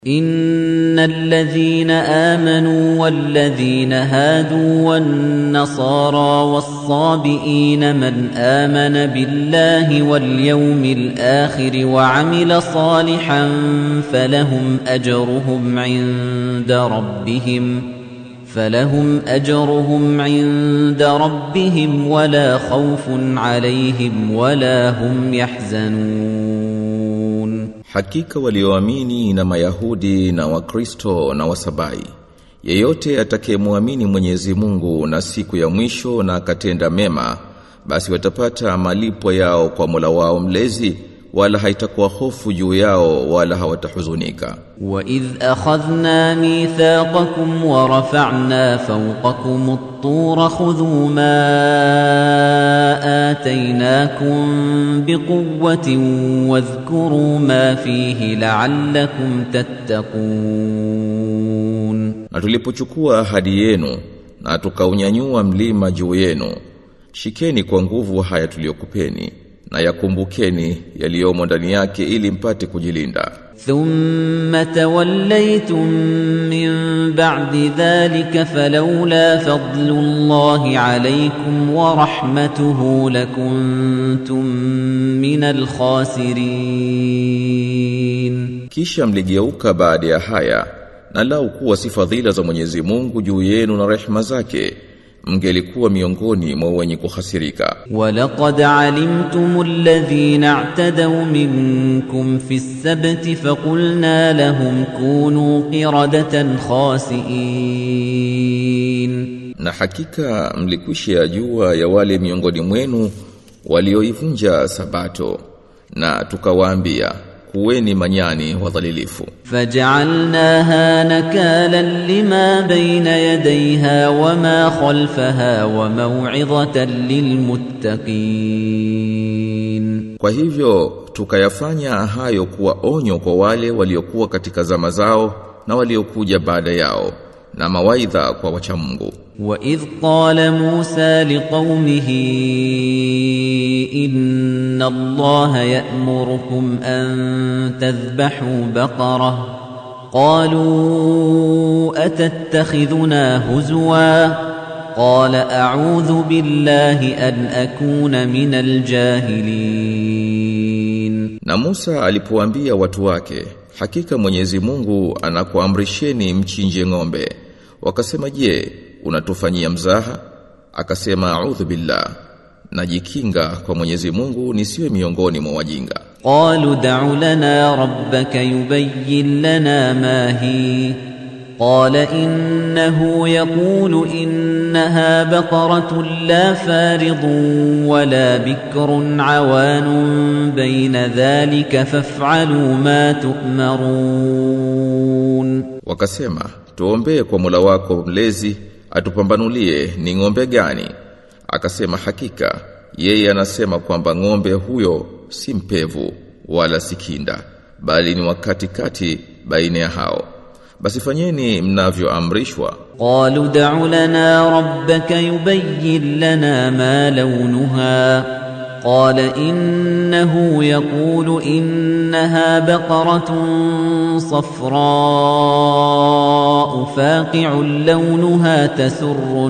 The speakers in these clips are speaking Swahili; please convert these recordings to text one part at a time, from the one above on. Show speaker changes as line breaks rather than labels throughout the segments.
إن الذين آمنوا والذين هادوا والنصارى والصابئين من آمن بالله واليوم الآخر وعمل صالحا فلهم أجرهم عند ربهم فلهم أجرهم عند ربهم ولا خوف عليهم ولا هم يحزنون
Hakika walioamini na Mayahudi na Wakristo na Wasabai yeyote atakayemwamini Mwenyezi Mungu na siku ya mwisho na akatenda mema basi watapata malipo yao kwa Mola wao mlezi wala haitakuwa hofu juu yao wala hawatahuzunika
وإذ أخذنا ميثاقكم ورفعنا فوقكم الطور خذوا ما آتيناكم بقوة واذكروا ما فيه لعلكم تتقون
na tulipochukua ahadi yenu na tukaunyanyua mlima juu yenu shikeni kwa nguvu haya tuliyokupeni na yakumbukeni yaliyomo ndani yake ili mpate kujilinda
ثم توليتم من بعد ذلك فلولا فضل الله عليكم ورحمته لكنتم من الخاسرين
kisha mligeuka baada ya haya na lau kuwa si fadhila za Mwenyezi Mungu juu yenu na rehema zake mngelikuwa miongoni mwa wenye kuhasirika
ولقد علمتم الذين اعتدوا منكم في السبت فقلنا لهم كونوا قردة خاسئين
na hakika mlikwisha yajua ya wale miongoni mwenu walioivunja sabato na tukawaambia kuweni manyani wadhalilifu
فجعلناها نكالا لما بين يديها وما خلفها وموعظة للمتقين
Kwa hivyo tukayafanya hayo kuwa onyo kwa wale waliokuwa katika zama zao na waliokuja baada yao na mawaidha kwa wacha Mungu.
وإذ قال موسى لقومه إن الله يأمركم أن تذبحوا بقرة قالوا أتتخذنا هزوا قال أعوذ بالله أن أكون من الجاهلين
Na Musa alipoambia watu wake, hakika Mwenyezi Mungu anakuamrisheni mchinje ng'ombe. Wakasema, "Je, unatufanyia mzaha?" Akasema, "A'udhu billah." Najikinga kwa Mwenyezi Mungu nisiwe miongoni mwa wajinga.
قالوا دع لنا ربك يبين لنا ما هي قال إنه يقول إنها بقرة لا فارض ولا بكر عوان بين ذلك فافعلوا ما تؤمرون
Wakasema, "Tuombee kwa Mola wako mlezi atupambanulie ni ng'ombe gani." Akasema, "Hakika yeye anasema kwamba ng'ombe huyo si mpevu wala si kinda, bali ni wakati kati baina ya hao. Basi fanyeni mnavyoamrishwa."
قالوا دع لنا ربك يبين لنا ما لونها قال إنه يقول إنها بقرة صفراء فاقع لونها تسر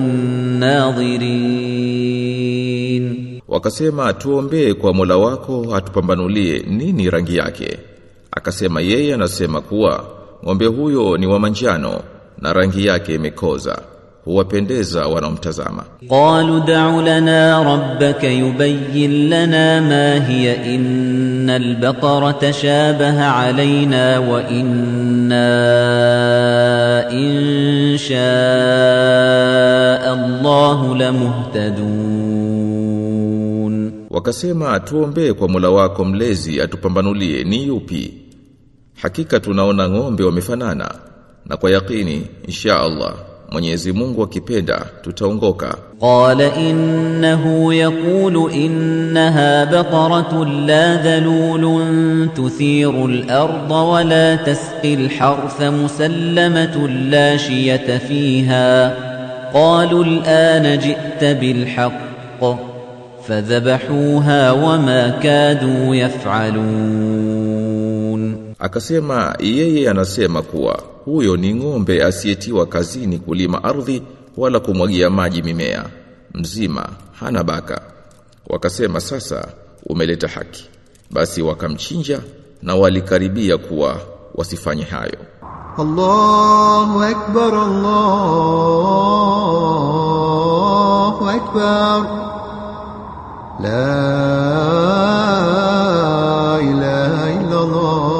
الناظرين
Wakasema tuombee kwa Mola wako atupambanulie nini rangi yake. Akasema yeye anasema kuwa ng'ombe huyo ni wa manjano na rangi yake imekoza. Huwapendeza wanaomtazama.
قالوا دع لنا ربك يبين لنا ما هي إن البقرة شابه علينا وإنا إن شاء الله لمهتدون
Wakasema tuombee kwa Mola wako mlezi atupambanulie ni yupi. Hakika tunaona ng'ombe wamefanana na kwa yakini insha Allah Mwenyezi Mungu akipenda tutaongoka.
قال إنه يقول إنها بقرة لا ذلول تثير الأرض ولا تسقي الحرث مسلمة لا شية فيها قالوا الآن جئت بالحق فذبحوها وما كادوا يفعلون
Akasema yeye anasema kuwa huyo ni ng'ombe asiyetiwa kazini kulima ardhi wala kumwagia maji mimea mzima hana baka wakasema sasa umeleta haki basi wakamchinja na walikaribia kuwa wasifanye hayo
الله أكبر الله أكبر لا إله إلا الله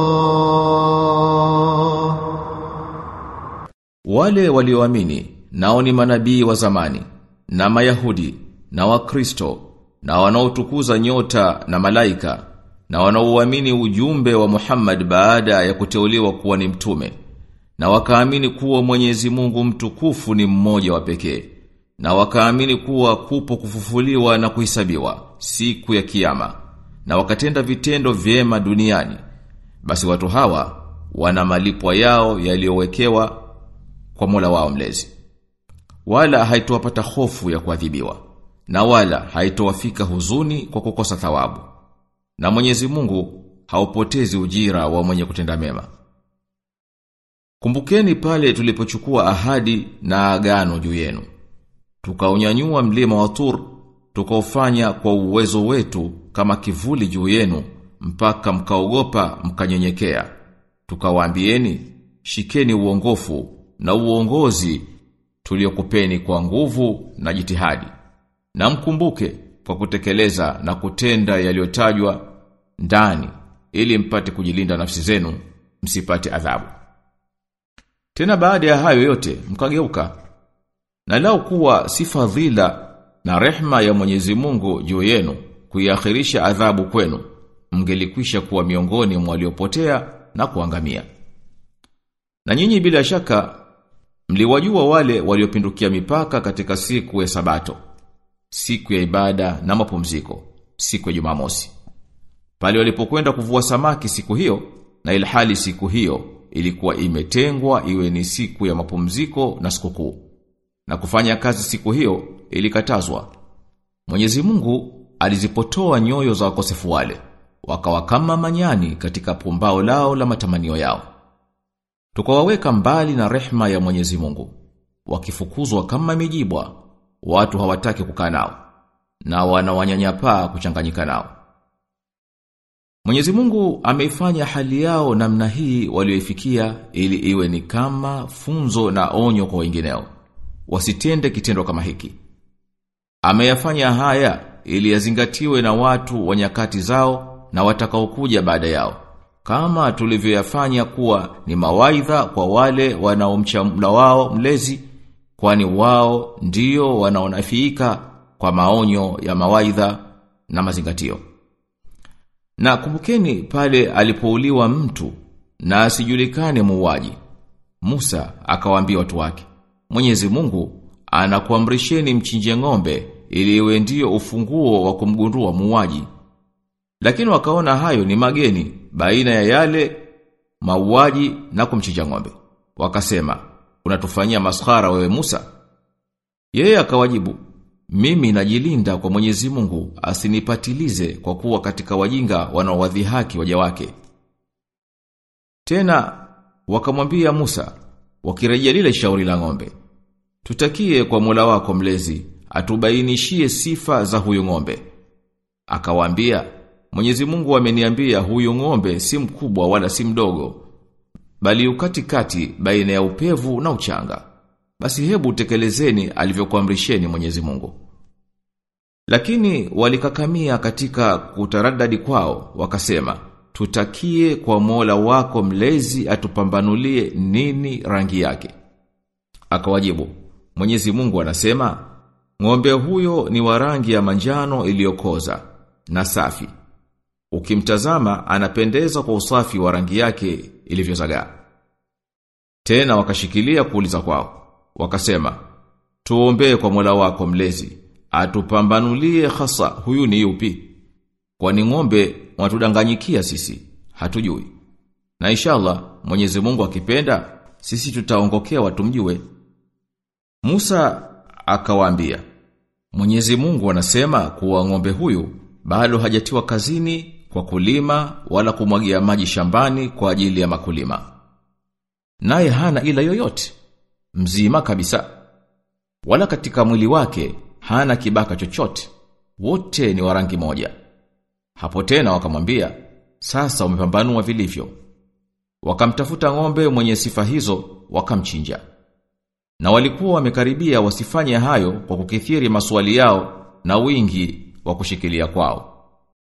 Wale walioamini nao ni manabii wa zamani na Mayahudi na Wakristo na wanaotukuza nyota na malaika na wanaoamini ujumbe wa Muhammad baada ya kuteuliwa kuwa ni mtume na wakaamini kuwa Mwenyezi Mungu mtukufu ni mmoja wa pekee na wakaamini kuwa kupo kufufuliwa na kuhesabiwa siku ya kiyama na wakatenda vitendo vyema duniani basi watu hawa wana malipwa yao yaliyowekewa kwa Mola wao mlezi wala haitowapata hofu ya kuadhibiwa na wala haitowafika huzuni kwa kukosa thawabu na Mwenyezi Mungu haupotezi ujira wa mwenye kutenda mema Kumbukeni pale tulipochukua ahadi na agano juu yenu tukaunyanyua mlima wa Tur tukaufanya kwa uwezo wetu kama kivuli juu yenu mpaka mkaogopa mkanyenyekea tukawaambieni shikeni uongofu na uongozi tuliokupeni kwa nguvu na jitihadi na mkumbuke kwa kutekeleza na kutenda yaliyotajwa ndani ili mpate kujilinda nafsi zenu msipate adhabu tena baada ya hayo yote mkageuka na lao kuwa si fadhila na rehma ya Mwenyezi Mungu juu yenu kuiakhirisha adhabu kwenu mngelikwisha kuwa miongoni mwa waliopotea na kuangamia na nyinyi bila shaka mliwajua wale waliopindukia mipaka katika siku ya sabato siku ya ibada na mapumziko siku ya Jumamosi pale walipokwenda kuvua samaki siku hiyo na ilhali siku hiyo ilikuwa imetengwa iwe ni siku ya mapumziko na sikukuu na kufanya kazi siku hiyo ilikatazwa Mwenyezi Mungu alizipotoa nyoyo za wakosefu wale wakawa kama manyani katika pumbao lao la matamanio yao tukawaweka mbali na rehma ya Mwenyezi Mungu wakifukuzwa kama mijibwa watu hawataki kukaa nao na wanawanyanyapaa kuchanganyika nao Mwenyezi Mungu ameifanya hali yao namna hii walioifikia ili iwe ni kama funzo na onyo kwa wengineo wasitende kitendo kama hiki ameyafanya haya ili yazingatiwe na watu wa nyakati zao na watakaokuja baada yao kama tulivyoyafanya kuwa ni mawaidha kwa wale wanaomcha Mola wao mlezi kwani wao ndio wanaonafiika kwa maonyo ya mawaidha na mazingatio na kumbukeni pale alipouliwa mtu na asijulikane muuaji Musa akawaambia watu wake Mwenyezi Mungu anakuamrisheni mchinje ng'ombe ili iwe ndio ufunguo wa kumgundua muuaji lakini wakaona hayo ni mageni baina ya yale mauaji na kumchinja ng'ombe. Wakasema, "Unatufanyia maskhara wewe Musa?" Yeye akawajibu, "Mimi najilinda kwa Mwenyezi Mungu asinipatilize kwa kuwa katika wajinga wanaowadhihaki waja wake." Tena wakamwambia Musa, wakirejea lile shauri la ng'ombe, "Tutakie kwa Mola wako mlezi atubainishie sifa za huyo ng'ombe." Akawaambia, Mwenyezi Mungu ameniambia huyu ng'ombe si mkubwa wala si mdogo bali ukatikati baina ya upevu na uchanga basi hebu tekelezeni alivyokuamrisheni Mwenyezi Mungu lakini walikakamia katika kutaradadi kwao wakasema tutakie kwa Mola wako mlezi atupambanulie nini rangi yake akawajibu Mwenyezi Mungu anasema ng'ombe huyo ni wa rangi ya manjano iliyokoza na safi Ukimtazama anapendeza kwa usafi wa rangi yake ilivyozagaa. Tena wakashikilia kuuliza kwao. Wakasema, "Tuombee kwa Mola wako mlezi, atupambanulie hasa huyu ni yupi?" Kwani ng'ombe watudanganyikia sisi, hatujui. Na inshallah Mwenyezi Mungu akipenda, sisi tutaongokea watumjue. Musa akawaambia, Mwenyezi Mungu anasema kuwa ng'ombe huyu bado hajatiwa kazini kwa kulima wala kumwagia maji shambani kwa ajili ya makulima. Naye hana ila yoyote, mzima kabisa. Wala katika mwili wake hana kibaka chochote. Wote ni wa rangi moja. Hapo tena wakamwambia, sasa umepambanua vilivyo. Wakamtafuta ng'ombe mwenye sifa hizo, wakamchinja. Na walikuwa wamekaribia wasifanye hayo kwa kukithiri maswali yao na wingi wa kushikilia kwao.